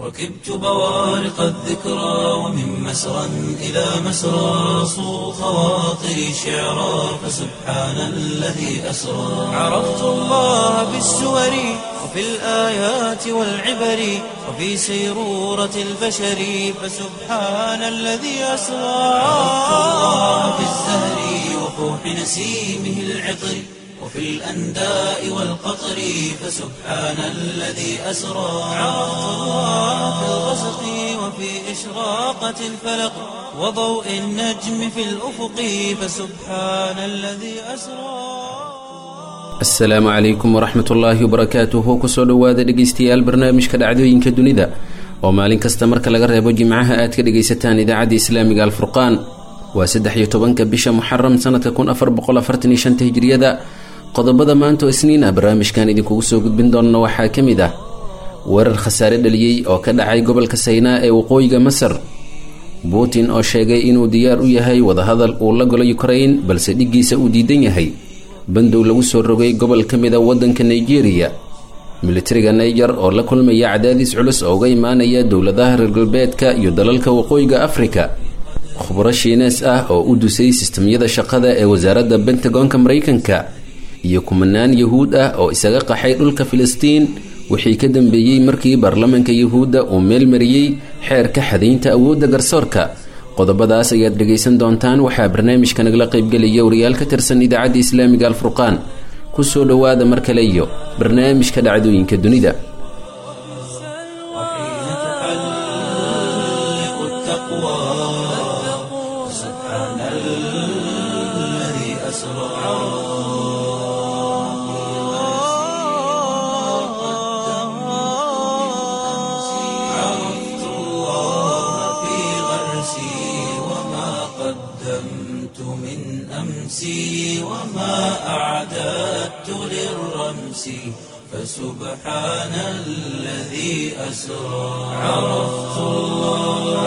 ركبت بوارق الذكرى ومن مسرى إلى مسرى صو خواطري شعرا فسبحان الذي أسرى عرفت الله بالسور وفي الآيات والعبر وفي سيرورة البشر فسبحان الذي أسرى عرفت الله بالزهر وفوح نسيمه العطر وفي الأنداء والقطر فسبحان الذي أسرى عرفت الله في الغسق وفي إشراقة الفلق وضوء النجم في الأفق فسبحان الذي أسرى asalaamu calaykum waraxmat ullaahi wabarakaatuhu kusoo dhowaada dhegeystayaal barnaamijka dhacdooyinka dunida oo maalin kasta marka laga reebo jimcaha aad ka dhegaysataan idaacadda islaamiga alfurqaan waa saddex iyo tobanka bisha muxaram sanadka kun afar boqol afartan iyo shanta hijriyada qodobada maanta oo isniin ah barnaamijkan idinkugu soo gudbin doona waxaa ka mid ah weerar khasaare dhaliyey oo ka dhacay gobolka saynaa ee waqooyiga masar putin oo sheegay inuu diyaar u yahay wadahadal uu la golo ukrain balse dhiggiisa uu diidan yahay bandow lagu soo rogay gobol ka mid a waddanka nigeria militariga niger oo la kulmaya cadaadis culus oo uga imaanaya dowladaha reer galbeedka iyo dalalka waqooyiga afrika khubro shiinees ah oo u dusay sistamyada shaqada ee wasaaradda bentagonka maraykanka iyo kumanaan yahuud ah oo isaga qaxay dhulka filistiin wixii ka dambeeyey markii baarlamaanka yahuudda uu meel mariyey xeerka xadaynta awoodda garsoorka qodobadaas ayaad dhegaysan doontaan waxaa barnaamijka nagala qaybgelaya wariyaal ka tirsan idaacadda islaamiga alfurqaan kusoo dhowaada mar kale iyo barnaamijka dhacdooyinka dunida وحين تحلق التقوى سبحان الذي أسرى عرفت الله في غرسي وما قدمت من أمسي وما أعددت للرمس فسبحان الذي أسرى عرفت الله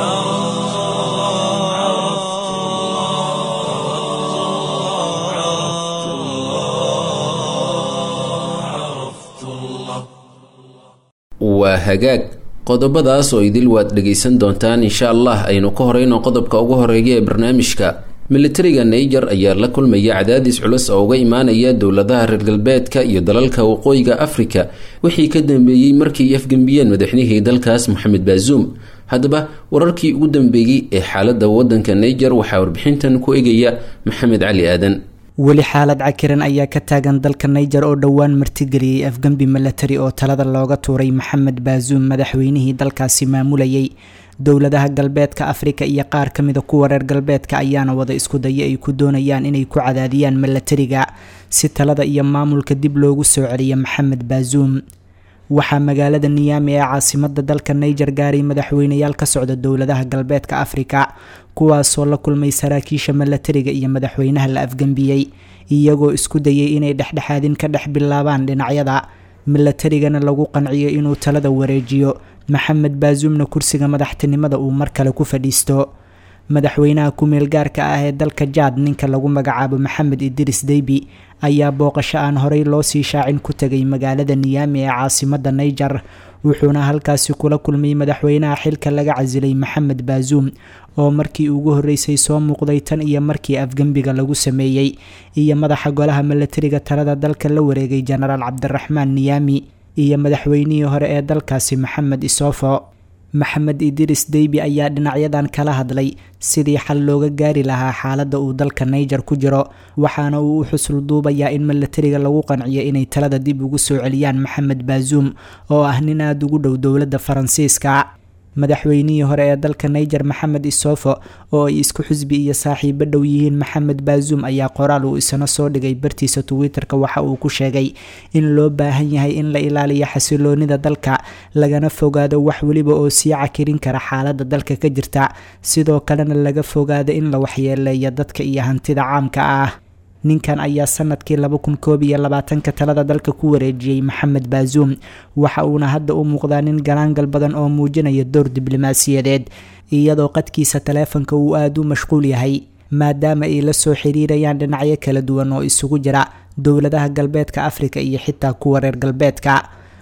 عرفت الله عرفت الله عرفت الله waa hagaag qodobadaas oo idil waad dhegaysan doontaan insha allah aynu ka horeyno qodobka ugu horeeya ee barnaamijka militariga niger ayaa la kulmaya cadaadis culus oo uga imaanaya dowladaha reer galbeedka iyo dalalka waqooyiga afrika wixii ka dambeeyey markii ay afgembiyeen madaxnihii dalkaas moxamed baazuum haddaba wararkii ugu dambeeyey ee xaaladda wadanka niger waxaa warbixintan ku egaya maxamed cali aadan weli xaalad cakiran ayaa ka taagan dalka niger oo dhowaan martigeliyey afgembi milatari oo talada looga tuuray maxamed baazuum madaxweynihii dalkaasi maamulayay dowladaha galbeedka afrika iyo qaar ka mida kuwa reer galbeedka ayaana wada isku daya ay ku doonayaan inay ku cadaadiyaan milatariga si talada iyo maamulka dib loogu soo celiyo maxamed baazuum waxaa magaalada niyaami ee caasimada dalka niger gaaray madaxweyneyaal ka socda dowladaha galbeedka afrika kuwaasoo la kulmay saraakiisha milatariga iyo madaxweynaha la afgembiyey iyagoo isku dayay inay dhexdhexaadin ka dhex bilaabaan dhinacyada milatarigana lagu qanciyo inuu talada wareejiyo maxamed baazuumna kursiga madaxtinimada uu mar kale ku fadhiisto madaxweynaha ku-meel gaarka ah ee dalka jaad ninka lagu magacaabo maxamed idris deybi ayaa booqasho aan horey loo sii shaacin ku tegay magaalada niyaami ee caasimada niger wuxuuna halkaasi kula kulmay madaxweynaha xilka laga casilay maxamed baazuum oo markii ugu horreysay soo muuqday tan iyo markii afgembiga lagu sameeyey iyo madaxa golaha milatariga talada dalka la wareegay jenaraal cabdiraxmaan niyaami iyo madaxweynihii hore ee dalkaasi maxamed isofo maxamed idris deybi ayaa dhinacyadan kala hadlay sidii xal looga gaari lahaa xaaladda uu dalka niger ku jiro waxaana uu u xusul duubayaa in milatariga lagu qanciyo inay talada dib ugu soo celiyaan maxamed baazuum oo ah nin aada ugu dhow dowladda faransiiska madaxweynihii hore ee dalka niger maxamed isofo oo ay isku xusbi iyo saaxiibo dhow yihiin maxamed baazuum ayaa qoraal uu isna soo dhigay bartiisa twitter-ka waxa uu ku sheegay in loo baahan yahay in la ilaaliyo xasiloonida dalka lagana fogaado wax weliba oo sii cakirin kara xaalada dalka ka jirta sidoo kalena laga fogaado in la waxyeeleeyo dadka iyo hantida caamka ah ninkan ayaa sanadkii laba kun koob iyo labaatanka talada dalka ku wareejiyey maxamed baazuum waxa uuna hadda u muuqdaa nin galaangal badan oo muujinaya door diblomaasiyadeed iyadoo qadkiisa taleefanka uu aada u mashquul yahay maadaama ay la soo xiriirayaan dhinacyo kala duwan oo isugu jira dowladaha galbeedka afrika iyo xitaa kuwa reer galbeedka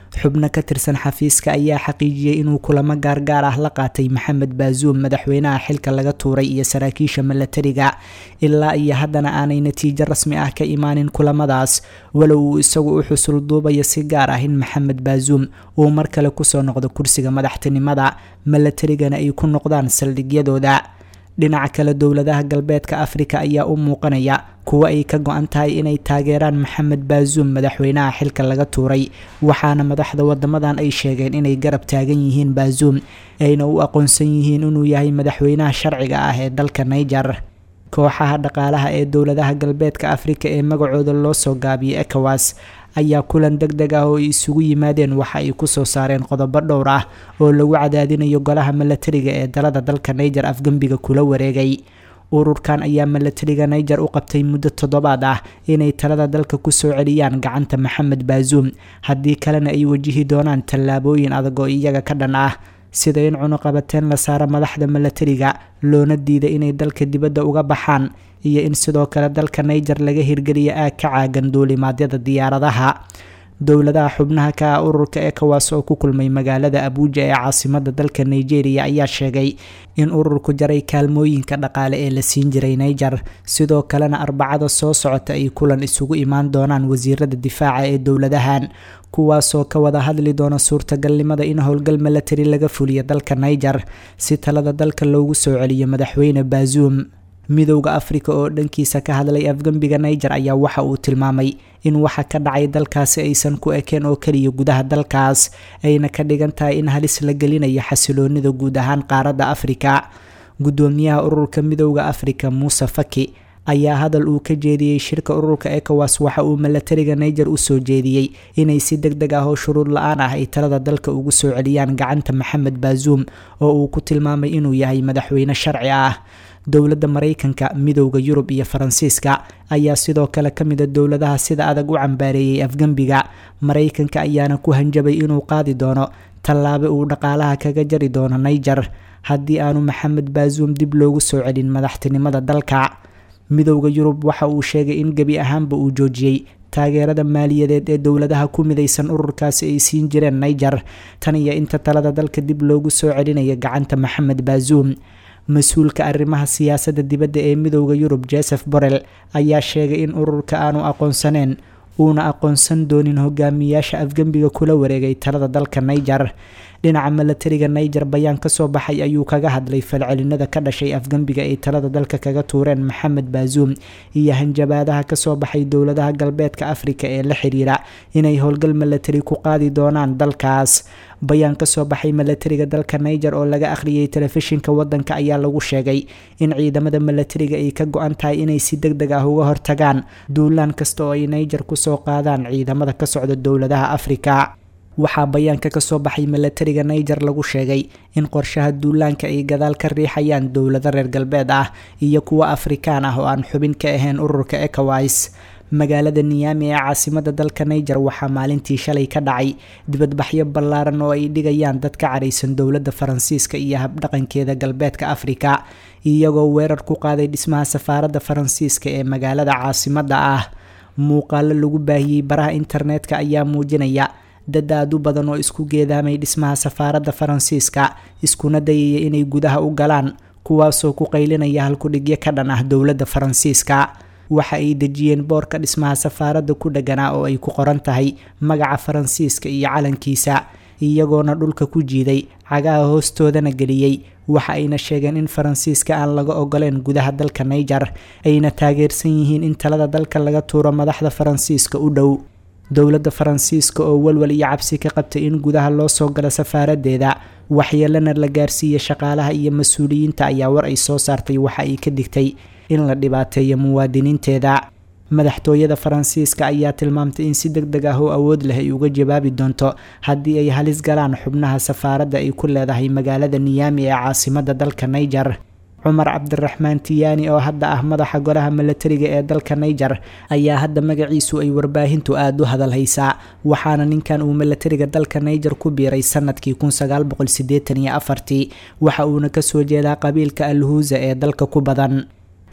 xubno ka tirsan xafiiska ayaa xaqiijiyey inuu kulamo gaargaar ah la qaatay maxamed baazuum madaxweynaha xilka laga tuuray iyo saraakiisha milatariga ilaa iyo haddana aanay natiijo rasmi ah ka imaanin kulamadaas walow uu isagu u xusul duubayo si gaar ah in maxamed baazuum uu mar kale kusoo noqdo kursiga madaxtinimada milatarigana ay ku noqdaan saldhigyadooda dhinaca kale dowladaha galbeedka afrika ayaa u muuqanaya kuwo ay ka go-an tahay inay taageeraan maxamed baazuum madaxweynaha xilka laga tuuray waxaana madaxda wadamadan ay sheegeen inay garab taagan yihiin baazuum ayna u aqoonsan yihiin inuu yahay madaxweynaha sharciga ah ee dalka niger kooxaha dhaqaalaha ee dowladaha galbeedka afrika ee magacooda loo soo gaabiyay ecowas ayaa kulan deg deg ah oo ay isugu yimaadeen waxa ay kusoo saareen qodobo dhowr ah oo lagu cadaadinayo golaha milatariga ee dalada dalka niger afgembiga kula wareegay ururkan ayaa milatariga niger u qabtay muddo toddobaad ah inay talada dalka kusoo celiyaan gacanta maxamed baazuum haddii kalena ay wajihi doonaan tallaabooyin adag oo iyaga ka dhan ah sida in cunuqabateen la saaro madaxda milatariga loona diiday inay dalka dibadda uga baxaan iyo in sidoo kale dalka niger laga hirgeliya aag ka caagan duulimaadyada diyaaradaha dowladaha xubnaha ka ah ururka ecowas oo ku kulmay magaalada abuuja ee caasimada dalka nigeria ayaa sheegay in ururku jaray kaalmooyinka dhaqaale ee la siin jiray niger sidoo kalena arbacada soo socota ay kulan isugu imaan doonaan wasiirada difaaca ee dowladahan kuwaasoo ka wada hadli doona suurtagalnimada in howlgal milatari laga fuliyo dalka niger si talada dalka loogu soo celiyo madaxweyne baazuum midowda afrika oo dhankiisa ka hadlay afgembiga niger ayaa waxa uu tilmaamay in waxa ka dhacay dalkaasi aysan ku ekeen oo keliya gudaha dalkaas ayna ka dhigan tahay in halis la gelinayo xasiloonida guud ahaan qaaradda afrika guddoomiyaha ururka midowda afrika muuse faki ayaa hadal uu ka jeediyey shirka ururka ecowas waxa uu milatariga niger usoo jeediyey inay si deg deg ah oo shuruud la-aan ah ay talada dalka ugu soo celiyaan gacanta maxamed baazuum oo uu ku tilmaamay inuu yahay madaxweyne sharci ah dowladda maraykanka midowda yurub iyo faransiiska ayaa sidoo kale ka mida dowladaha sida adag u cambaareeyey afgembiga maraykanka ayaana ku hanjabay inuu qaadi doono tallaabe uu dhaqaalaha kaga jari doono niger haddii aanu maxamed baazuum dib loogu soo celin madaxtinimada dalka midowda yurub waxa uu sheegay in gebi ahaanba uu joojiyey taageerada maaliyadeed ee dowladaha ku midaysan ururkaasi ay siin jireen niger tan iyo inta talada dalka dib loogu soo celinayo gacanta maxamed baazuum mas-uulka arrimaha siyaasadda dibadda ee midowda yurub joseph borrell ayaa sheegay in ururka aanu aqoonsaneen uuna aqoonsan doonin hogaamiyaasha afgembiga kula wareegay talada dalka niger dhinaca milatariga niger bayaan kasoo baxay ayuu kaga hadlay falcelinada ka dhashay afgembiga ay talada dalka kaga tuureen maxamed baazuum iyo hanjabaadaha kasoo baxay dowladaha galbeedka afrika ee la xiriira inay howlgal milatari ku qaadi doonaan dalkaas bayaan kasoo baxay milatariga dalka niger oo laga akhriyay telefishinka wadanka ayaa lagu sheegay in ciidamada milatariga ay ka go-an tahay inay si deg deg ah uga hortagaan duulaan kasta oo ay niger kusoo qaadaan ciidamada ka socda dowladaha afrika waxaa bayaanka kasoo baxay milatariga niger lagu sheegay in qorshaha duulaanka ay gadaal ka riixayaan dowlado reer galbeed ah iyo kuwo afrikaan ah oo aan xubin ka ahayn ururka ecowas magaalada niyaami ee caasimada dalka niger waxaa maalintii shalay ka dhacay dibadbaxyo ballaaran oo ay dhigayaan dad ka caraysan dowladda faransiiska iyo habdhaqankeeda galbeedka afrika iyagoo weerar ku qaaday dhismaha safaaradda faransiiska ee magaalada caasimada ah muuqaalo lagu baahiyey baraha internetka ayaa muujinaya dad aad u badan oo isku geedaamay dhismaha safaaradda faransiiska iskuna dayaya inay gudaha u galaan kuwaasoo ku qaylinaya halkudhigyo ka dhan ah dowladda faransiiska waxa ay dejiyeen boorka dhismaha safaaradda ku dheganaa oo ay ku qoran tahay magaca faransiiska iyo calankiisa iyagoona dhulka ku jiiday cagaha hoostoodana geliyey waxa ayna sheegeen in faransiiska aan laga ogoleen gudaha dalka niger ayna taageersan yihiin in talada dalka laga tuuro madaxda faransiiska u dhow dowladda faransiiska oo walwal iyo cabsi ka qabtay in gudaha loo soo galo safaaradeeda waxyeelana la gaarsiiya shaqaalaha iyo mas-uuliyiinta ayaa war ay soo saartay waxa ay ka digtay in la dhibaateeyo muwaadiniinteeda madaxtooyada faransiiska ayaa tilmaamtay in si deg deg ah oo awood leh ay uga jawaabi doonto haddii ay halis galaan xubnaha safaaradda ay ku leedahay magaalada niyaami ee caasimada dalka niger cumar cabdiraxmaan tiyaani oo hadda ah madaxa golaha milatariga ee dalka niger ayaa hadda magaciisu ay warbaahintu aada u hadal haysaa waxaana ninkan uu milatariga dalka niger ku biiray sanadkii waxa uuna kasoo jeedaa qabiilka alhuusa ee dalka ku badan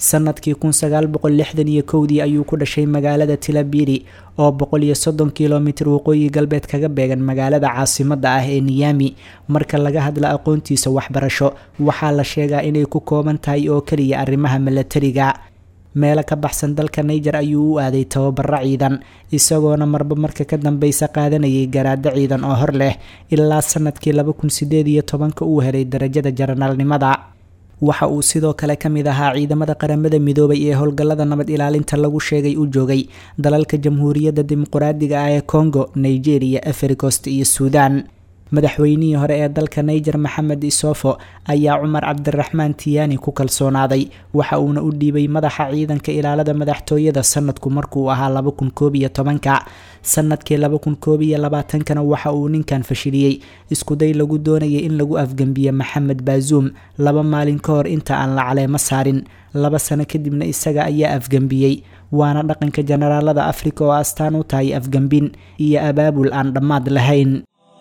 sanadkii kun sagaal boqol lixdan iyo kowdii ayuu ku dhashay magaalada tilabiri oo boqol iyo soddon kilomitir waqooyi galbeed kaga beegan magaalada caasimadda ah ee niyami marka laga hadla aqoontiisa waxbarasho waxaa la sheegaa inay ku kooban tahay oo keliya arrimaha milatariga meelo ka baxsan dalka niger ayuu u aaday tababaro ciidan isagoona marba marka ka dambeysa qaadanayay garaado ciidan oo hor leh ilaa sanadkii laba kun sideed iyo tobanka uu helay darajada jaranaalnimada waxa uu sidoo kale ka mid ahaa ciidamada qaramada midoobay ee howlgallada nabad ilaalinta lagu sheegay u joogay dalalka jamhuuriyadda dimuquraadiga ah ee congo nigeria efricost iyo suudan madaxweynihii hore ee dalka niger maxamed isofo ayaa cumar cabdiraxmaan tiyaani ku kalsoonaaday waxa uuna u dhiibay madaxa ciidanka ilaalada madaxtooyada sanadku markuu ahaa laba kun koob iyo tobanka sanadkii laba kun koob iyo labaatankana waxa uu ninkan fashiliyey iskuday lagu doonayay in lagu afgembiye maxamed baazuum laba maalin ka hor inta aan la caleemo saarin laba sano kadibna isaga ayaa afgembiyey waana dhaqanka jenaraalada afrika oo astaan u tahay afgembin iyo abaabul aan dhammaad lahayn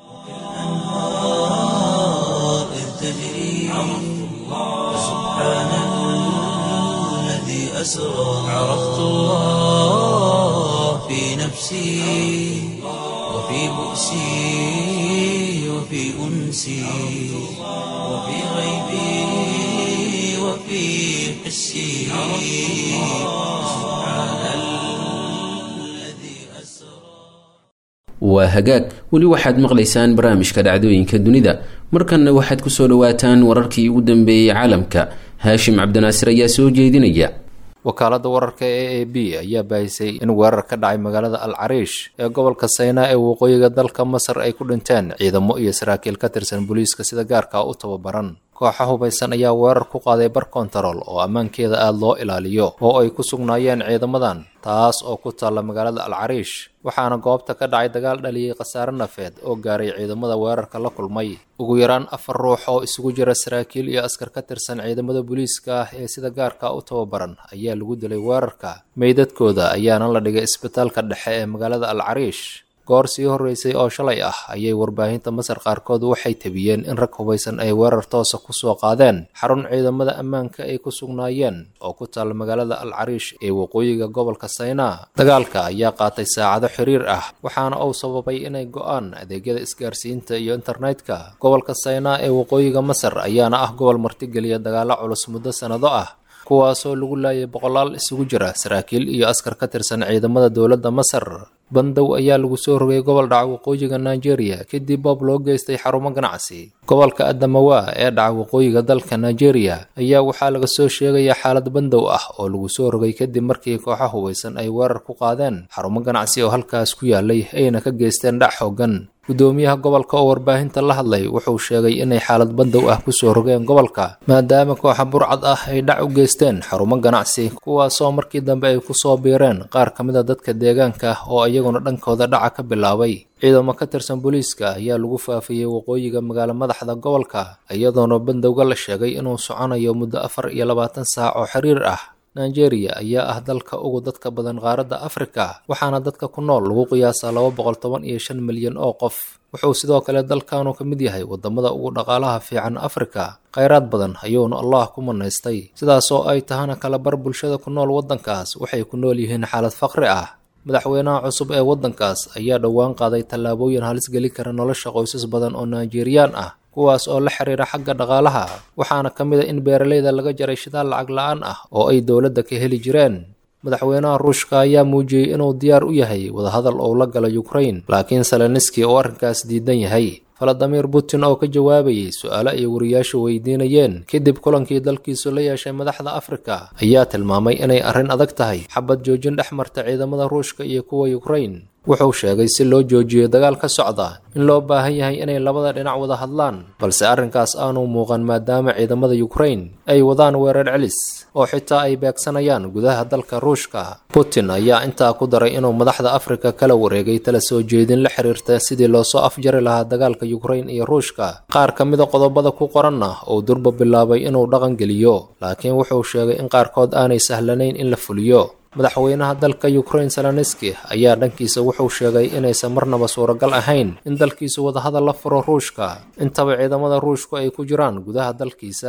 إذ تجري فسبحان الذي أسرى عرفت الله في نفسي وفي بؤسي وفي أنسي وفي غيبي وفي حسي سبحان الذي أسرى waa hagaag weli waxaad maqlaysaan barnaamijka dhacdooyinka dunida markanna waxaad kusoo dhawaataan wararkii ugu dambeeyey caalamka haashim cabdinaasir ayaa soo jeedinaya wakaalada wararka ee a b ayaa baahisay in weerar ka dhacay magaalada al cariish ee gobolka saynaa ee waqooyiga dalka masar ay ku dhinteen ciidamo iyo saraakiil ka tirsan booliiska sida gaarka u tababaran kooxa hubaysan ayaa weerar ku qaaday bar kontarool oo ammaankeeda aada loo ilaaliyo oo ay ku sugnaayeen ciidamadan taas oo ku taalla magaalada al cariish waxaana goobta ka dhacay dagaal dhaliyey khasaare nafeed oo gaaray ciidamada weerarka la kulmay ugu yaraan afar ruux oo isugu jira saraakiil iyo askar ka tirsan ciidamada booliiska ah ee sida gaarka u tababaran ayaa lagu dilay weerarka meydadkooda ayaana la dhigay isbitaalka dhexe ee magaalada al cariish goor sii horreysay oo shalay ah ayay warbaahinta masar qaarkood waxay tabiyeen in rag hubaysan ay weerar toosa ku soo qaadeen xarun ciidamada ammaanka ay ku sugnaayeen oo ku taalla magaalada al cariish ee waqooyiga gobolka saynaa dagaalka ayaa qaatay saacado xiriir ah waxaana uu sababay inay go-aan adeegyada isgaarsiinta iyo internetka gobolka saynaa ee waqooyiga masar ayaana ah gobol martigeliya dagaalo culus muddo sannado ah kuwaasoo lagu laayay boqolaal isugu jira saraakiil iyo askar ka tirsan ciidamada dowladda masar bandow ayaa lagu soo rogay gobol dhaca waqooyiga nigeria kadib boob loo geystay xarumo ganacsi gobolka adamawa ee dhaca waqooyiga dalka nigeria ayaa waxaa laga soo sheegayaa xaalad bandow ah oo lagu soo rogay kadib markii kooxa hubaysan ay weerar ku qaadeen xarumo ganacsi oo halkaas ku yaalay ayna ka geysteen dhac xoogan gudoomiyaha gobolka oo warbaahinta la hadlay wuxuu sheegay inay xaalad bandow ah kusoo rogeen gobolka maadaama kooxa burcad ah ay dhac u geysteen xarumo ganacsi kuwaasoo markii dambe ay kusoo biireen qaar ka mid a dadka deegaanka oo iyaguna dhankooda dhaca ka bilaabay ciidamo ka tirsan booliiska ayaa lagu faafiyey waqooyiga magaalo madaxda gobolka iyadoona bandowga la sheegay inuu soconayo muddo afar iyo labaatan saac oo xiriir ah nigeria ayaa ah dalka ugu dadka badan qaaradda afrika waxaana dadka ku nool lagu qiyaasaa laba boqol toban iyo shan milyan oo qof wuxuu sidoo kale dalkanu ka mid yahay wadamada ugu dhaqaalaha fiican afrika khayraad badan ayuuna allah ku manaystay sidaasoo ay tahana kala bar bulshada ku nool waddankaas waxay ku nool yihiin xaalad faqri ah madaxweynaha cusub ee waddankaas ayaa dhowaan qaaday tallaabooyin halis geli kara nolosha qoysas badan oo nigeriyaan ah kuwaas oo la xiriira xagga dhaqaalaha waxaana ka mid a in beeralayda laga jaray shidaal lacag la-aan ah oo ay dowladda ka heli jireen madaxweynaha ruushka ayaa muujiyey inuu diyaar u yahay wadahadal uu la gala ukrain laakiin seleniski uu arrinkaas diidan yahay valadimir putin oo ka jawaabayay su-aalo ay wariyaashu weydiinayeen kadib kulankii dalkiisu la yeeshay madaxda afrika ayaa tilmaamay inay arrin adag tahay xabad joojin dhex marta ciidamada ruushka iyo kuwa ukrain wuxuu sheegay si loo joojiyo dagaal ka socda in loo baahan yahay inay labada dhinac wada hadlaan balse arrinkaas aanu muuqan maadaama ciidamada ukrain ay wadaan weerar celis oo xitaa ay beegsanayaan gudaha dalka ruushka putin ayaa intaa ku daray inuu madaxda afrika kala wareegay tala soo jeedin la xiriirta sidii loosoo afjari lahaa dagaalka ukrain iyo ruushka qaar ka mida qodobada ku qoranna uu durba bilaabay inuu dhaqan geliyo laakiin wuxuu sheegay in qaarkood aanay sahlanayn in la fuliyo madaxweynaha dalka ukrain seloniski ayaa dhankiisa wuxuu sheegay inaysan marnaba suuragal ahayn in dalkiisu wadahadal la furo ruushka intaba ciidamada ruushku ay ku jiraan gudaha dalkiisa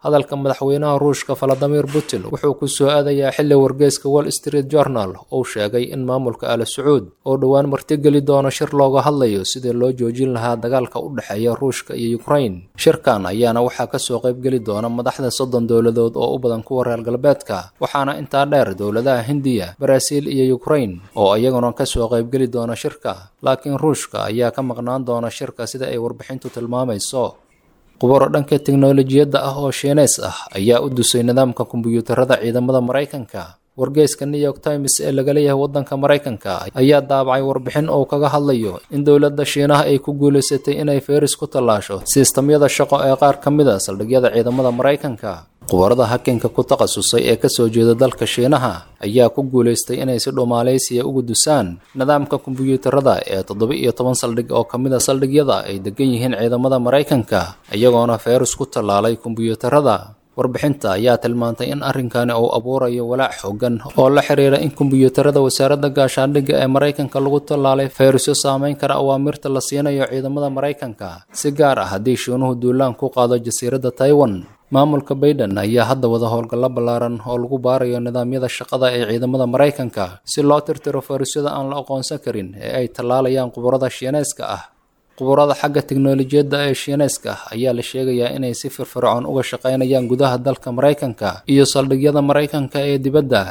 hadalka madaxweynaha ruushka valadimir putin wuxuu ku soo aadayaa xilli wargeyska wall street journal uu sheegay in maamulka ala sacuud oo dhowaan martigeli doono shir looga hadlayo sidii loo joojin lahaa dagaalka u dhexeeya ruushka iyo ukrain shirkan ayaana waxaa kasoo qaybgeli doona madaxda soddon dowladood oo u badan kuwa reer galbeedka waxaana intaa dheer dowladaha hindiya baraaziil iyo ukrain oo iyaguna kasoo qaybgeli doona shirka laakiin ruushka ayaa ka maqnaan doona shirka sida ay warbixintu tilmaamayso qubaro dhanka teknolojiyadda ah oo shiineys ah ayaa u dusay nidaamka kombiyuutarada ciidamada maraykanka wargeyska new york times ee laga leeyahay waddanka maraykanka ayaa daabacay warbixin oo kaga hadlayo in dowladda shiinaha ay ku guulaysatay inay feris ku tallaasho sistamyada shaqo ee qaar ka mid a saldhigyada ciidamada maraykanka qubarada hakinka ku takhasusay ee kasoo jeeda dalka shiinaha ayaa ku guulaystay inay si dhumaaleysiya ugu dusaan nidaamka kombiyuutarada ee toddoba iyo toban saldhig oo ka mid a saldhigyada ay degan yihiin ciidamada maraykanka iyagoona feris ku tallaalay kombiyuutarada warbixinta ayaa tilmaantay in arrinkani uu abuurayo walaac xoogan oo la xiriira in kombiyuutarada wasaaradda gaashaandhigga ee maraykanka lagu tallaalay ferisyo saameyn kara awaamirta la siinayo ciidamada maraykanka si gaar ah haddii shiinuhu duulaan ku qaado jasiiradda taiwan maamulka baiden ayaa hadda wada howlgallo ballaaran oo lagu baarayo nidaamyada shaqada ee ciidamada maraykanka si loo tirtiro farisyada aan la aqoonsan karin ee ay tallaalayaan qubarada shiineyska ah qubarada xagga teknolojiyadda ee shiineyska ayaa la sheegayaa inay si firfircoon uga shaqaynayaan gudaha dalka maraykanka iyo saldhigyada maraykanka ee dibadda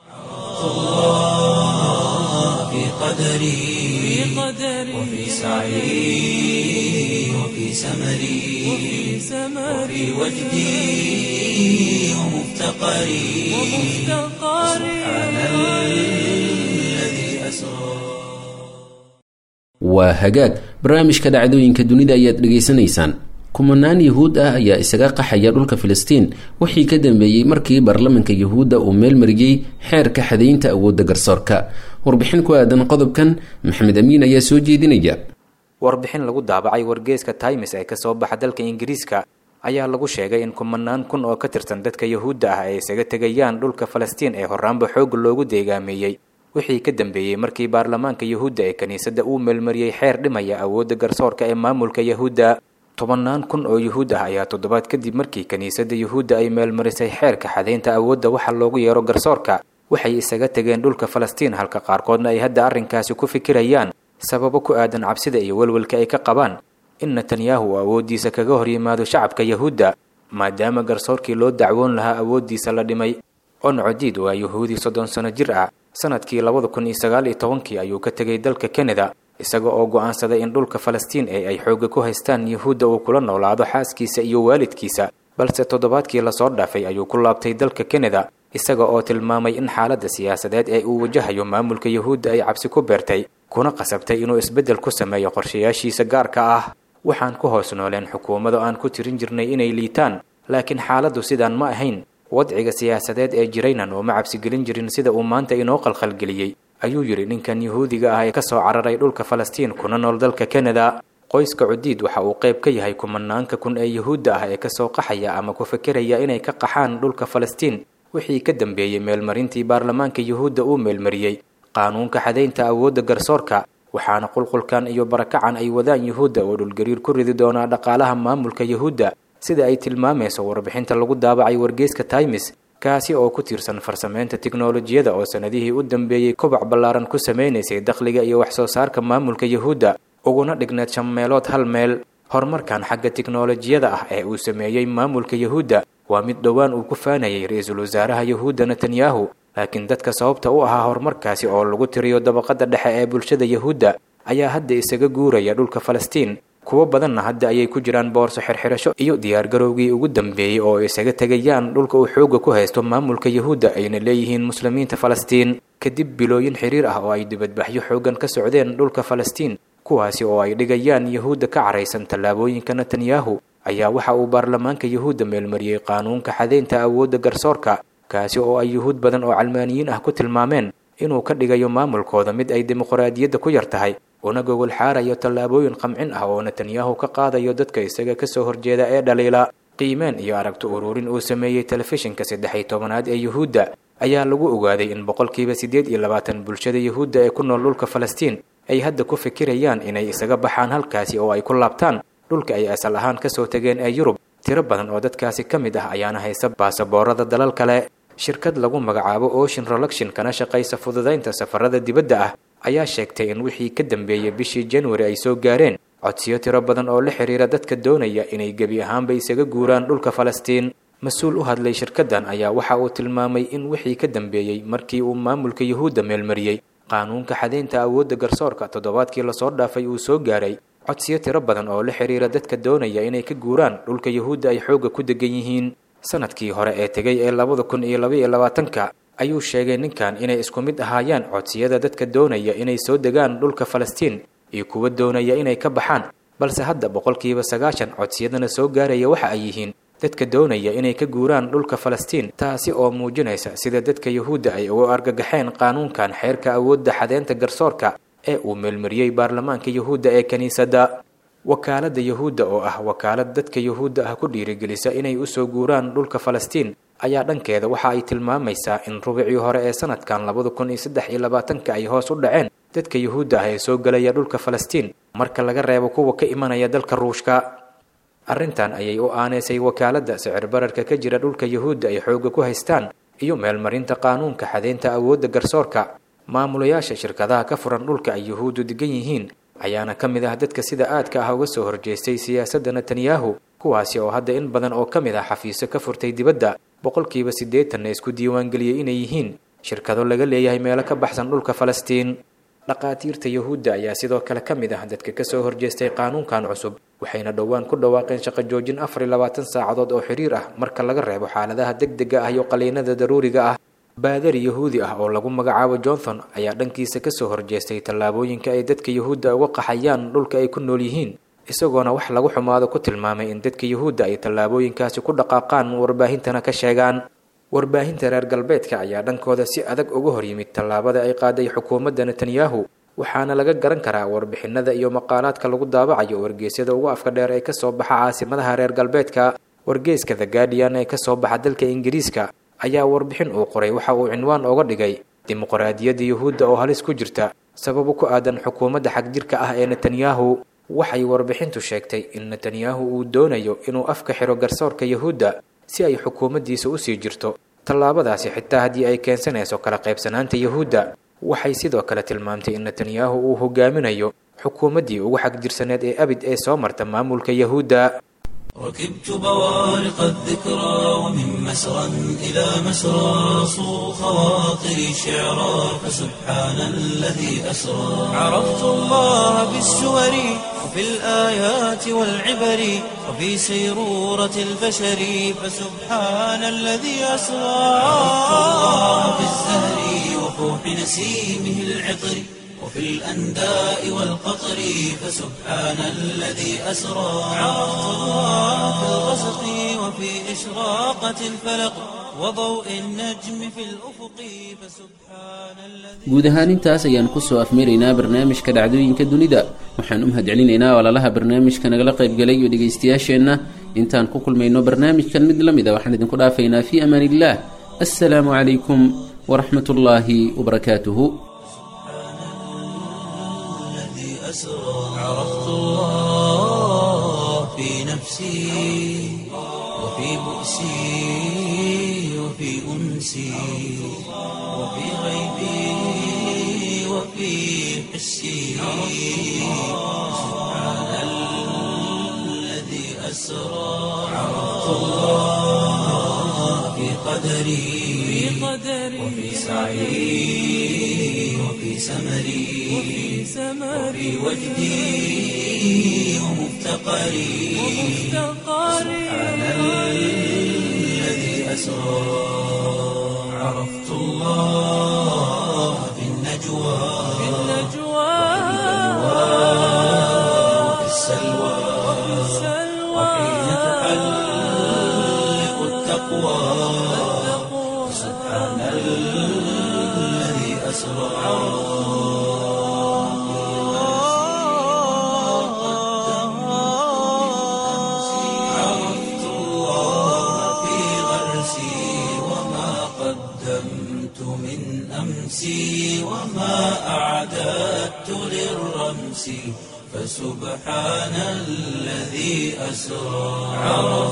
في قدري وفي سعي وفي سمري وفي وجدي ومفتقري سبحان الذي أسرى waa hagaag barnaamijka dhacdooyinka dunida ayaad dhegaysanaysaan kumanaan yahuud ah ayaa isaga qaxaya dhulka filistiin wixii ka dambeeyey markii baarlamanka yahuudda uu meelmariyey xeerka xadaynta awoodda garsoorka warbixin ku aadan qodobkan maxamed amiin ayaa soo jeedinaya warbixin lagu daabacay wargeeska times ee kasoo baxa dalka ingiriiska ayaa lagu sheegay in kumanaan kun oo ka tirsan dadka yahuudda ah ay isaga tegayaan dhulka falastiin ee horaanba xoog loogu deegaameeyey wixii ka dambeeyey markii baarlamaanka yahuudda ee kiniisadda uu meelmariyey xeer dhimaya awoodda garsoorka ee maamulka yahuudda tobannaan kun oo yuhuud ah ayaa toddobaad kadib markii kiniisadda yuhuudda ay meelmarisay xeerka xadaynta awoodda waxa loogu yeero garsoorka waxay isaga tegeen dhulka falastiin halka qaarkoodna ay hadda arrinkaasi ku fikirayaan sababo ku aadan cabsida iyo welwelka ay ka qabaan in netanyahu uu awooddiisa kaga hor yimaado shacabka yahuudda maadaama garsoorkii loo dacwoon lahaa awooddiisa la dhimay oncodiid waa yuhuudi soddon sano jir ah sanadkii labada kun iyo sagaal iyo tobankii ayuu ka tegay dalka kanada isaga oo go'aansaday in dhulka falastiin ee ay xoogga ku haystaan yuhuudda uu kula noolaado xaaskiisa iyo waalidkiisa balse toddobaadkii lasoo dhaafay ayuu ku laabtay dalka kanada isaga oo tilmaamay in xaaladda siyaasadeed ee uu wajahayo maamulka yuhuudda ay cabsi ku beertay kuna qasabtay inuu isbeddel ku sameeyo qorshayaashiisa gaarka ah waxaan ku hoos nooleen xukuumado aan ku tirin jirnay inay liitaan laakiin xaaladdu sidaan ma ahayn wadciga siyaasadeed ee jirayna nooma cabsigelin jirin sida uu maanta inoo qalqalgeliyey ayuu yidhi ninkan yuhuudiga ah ee ka soo cararay dhulka falastiin kuna nool dalka kanada qoyska cudiid waxa uu qayb ka yahay kumanaanka kun ee yuhuudda ah ee kasoo qaxaya ama ku fekeraya inay ka qaxaan dhulka falastiin wixii ka dambeeyey meelmarintii baarlamaanka yuhuudda uu meelmariyey qaanuunka xadaynta awoodda garsoorka waxaana qulqulkan iyo barakacan ay wadaan yuhuudda oo dhulgariir ku ridi doonaa dhaqaalaha maamulka yuhuudda sida ay tilmaamayso warbixinta lagu daabacay wargeyska times kaasi oo ku tiirsan farsameynta tiknolojiyada oo sanadihii u dambeeyey kobac ballaaran ku sameynaysay dakhliga iyo wax soo saarka maamulka yuhuudda uguna dhigneed shan meelood hal meel horumarkan xagga tiknolojiyada ah ee uu sameeyey maamulka yuhuudda waa mid dhowaan uu ku faanayay ra-iisul wasaaraha yuhuudda netanyahu laakiin dadka sababta u ahaa horumarkaasi oo lagu tiriyo dabaqada dhexe ee bulshada yuhuudda ayaa hadda isaga guuraya dhulka falastiin kuwo badanna hadda ayay ku jiraan boorso xirxirasho iyo diyaargarowgii ugu dambeeyey oo isaga tegayaan dhulka uu xoogga ku haysto maamulka yuhuudda ayna leeyihiin muslimiinta falastiin kadib bilooyin xiriir ah oo ay dibadbaxyo xooggan ka socdeen dhulka falastiin kuwaasi oo ay dhigayaan yuhuudda ka caraysan tallaabooyinka netanyahu ayaa waxa uu baarlamaanka yuhuudda meelmariyey qaanuunka xadaynta awoodda garsoorka kaasi oo ay yuhuud badan oo calmaaniyiin ah ku tilmaameen inuu ka dhigayo maamulkooda mid ay dimuqraadiyadda ku yar tahay una gogol xaarayo tallaabooyin qamcin ah oo netanyahu ka qaadayo dadka isaga kasoo horjeeda ee dhaliila qiimeen iyo aragti ururin uu sameeyey telefishinka saddex iyo tobanaad ee yuhuudda ayaa lagu ogaaday in boqolkiiba siddeed iyo labaatan bulshada yuhuudda ee ku nool dhulka falastiin ay hadda ku fikirayaan inay isaga baxaan halkaasi oo ay ku laabtaan dhulka ay asal ahaan kasoo tegeen ee yurub tiro badan oo dadkaasi ka mid ah ayaana haysa baasaboorada dalal kale shirkad lagu magacaabo ocean roluction kana shaqaysa fududaynta safarada dibadda ah ayaa sheegtay in wixii ka dambeeyey bishii januari ay soo gaareen codsiyo tiro badan oo la xiriira dadka doonaya inay gebi ahaanba isaga guuraan dhulka falastiin mas-uul u hadlay shirkaddan ayaa waxa uu tilmaamay in wixii ka dambeeyey markii uu maamulka yuhuudda meelmariyey qaanuunka xadaynta awoodda garsoorka toddobaadkii lasoo dhaafay uu soo gaaray codsiyo tiro badan oo la xiriira dadka doonaya inay ka guuraan dhulka yuhuudda ay xoogga ku degan yihiin sanadkii hore ee tegay ee labada kun iyo labaiyo labaatanka ayuu sheegay ninkan inay isku mid ahaayaan codsiyada dadka doonaya inay soo degaan dhulka falastiin iyo kuwa doonaya inay ka baxaan balse hadda boqolkiiba sagaashan codsiyadana soo gaaraya waxa ay yihiin dadka doonaya inay ka guuraan dhulka falastiin taasi oo muujinaysa sida dadka yuhuudda ay uga argagaxeen qaanuunkan xeerka awoodda xadeynta garsoorka ee uu meelmariyey baarlamaanka yuhuudda ee kiniisadda wakaaladda yuhuudda oo ah wakaalad dadka yuhuudda ah ku dhiirigelisa inay usoo guuraan dhulka falastiin ayaa dhankeeda waxa ay tilmaamaysaa in rubicii hore ee sanadkan labada kun iyo saddex iyo labaatanka ay hoos u dhaceen dadka yuhuudda ah ee soo gelaya dhulka falastiin marka laga reebo kuwa ka imanaya dalka ruushka arrintan ayay u aaneysay wakaaladda sicir bararka ka jira dhulka yuhuudda ay xoogga ku haystaan iyo meelmarinta qaanuunka xadeynta awoodda garsoorka maamulayaasha shirkadaha ka furan dhulka ay yuhuuddu degan yihiin ayaana ka mid ah dadka sida aadka ah uga soo horjeestay siyaasadda netanyahu kuwaasi oo hadda in badan oo ka mid ah xafiiso ka furtay dibadda boqolkiiba siddeetanna isku diiwaangeliyey inay yihiin shirkado laga leeyahay meelo ka baxsan dhulka falastiin dhaqaatiirta yuhuudda ayaa sidoo kale ka mid ah dadka kasoo horjeestay qaanuunkan cusub waxayna dhowaan ku dhawaaqeen shaqo joojin afar iyo labaatan saacadood oo xiriir ah marka laga reebo xaaladaha degdega ah iyo qaliinada daruuriga ah baadari yuhuudi ah oo lagu magacaabo johnson ayaa dhankiisa kasoo horjeestay tallaabooyinka ay dadka yuhuudda uga qaxayaan dhulka ay ku nool yihiin isagoona wax lagu xumaado ku tilmaamay in dadka yuhuudda ay tallaabooyinkaasi ku dhaqaaqaan warbaahintana ka sheegaan warbaahinta reer galbeedka ayaa dhankooda si adag uga hor yimid tallaabada ay qaaday xukuumadda netanyahu waxaana laga garan karaa warbixinada iyo maqaalaadka lagu daabacayo wargeysyada ugu afka dheer ee kasoo baxa caasimadaha reer galbeedka wargeyska the guardian ee kasoo baxa dalka ingiriiska ayaa warbixin uu qoray waxa uu cinwaan oga dhigay dimuqraadiyadda yuhuudda oo halis ku jirta sababo ku aadan xukuumadda xagjirka ah ee netanyahu waxay warbixintu sheegtay in netanyahu uu doonayo inuu afka xiro garsoorka yuhuudda si ay xukuumaddiisa usii jirto tallaabadaasi xitaa haddii ay keensanayso kala qaybsanaanta yuhuudda waxay sidoo kale tilmaamtay in netanyahu uu hogaaminayo xukuumaddii ugu xagjirsaneed ee abid ee soo marta maamulka yuhuudda ركبت بوارق الذكرى ومن مسرى إلى مسرى صو خواطري شعرا فسبحان الذي أسرى عرفت الله بالسور وفي الآيات والعبر وفي سيرورة البشر فسبحان الذي أسرى عرفت الله بالزهر وفوح نسيمه العطر وفي الأنداء والقطر فسبحان الذي أسرى عرفت الله في الغسق وفي إشراقة الفلق وضوء النجم في الأفق فسبحان الذي guud ahaan intaas ayaan kusoo afmeeraynaa barnaamijka dhacdooyinka dunida waxaan u mahadcelinaynaa walaalaha barnaamijka nagala qaybgalay iyo dhegaystayaasheenna intaan ku kulmayno barnaamijkan mid la mid a waxaan idinku dhaafaynaa fii amaan illah assalaamu calaykum waraxmat ullaahi wabarakaatuhu الذي أسرى عرفت الله في نفسي وفي بؤسي وفي أنسي وفي غيبي وفي حسي سبحان الذي أسرى عرفت الله في قدري وفي سعي وفي سمري وفي وجدي ومفتقري سبحان الذي أسرى عرفت الله في النجوى وفي السلوى وحين تحلق التقوى سبحان الذي أسرى عرفت الله في غرسي وما قدمت من أمسي وما أعددت للرمس فسبحان الذي أسرى عرفت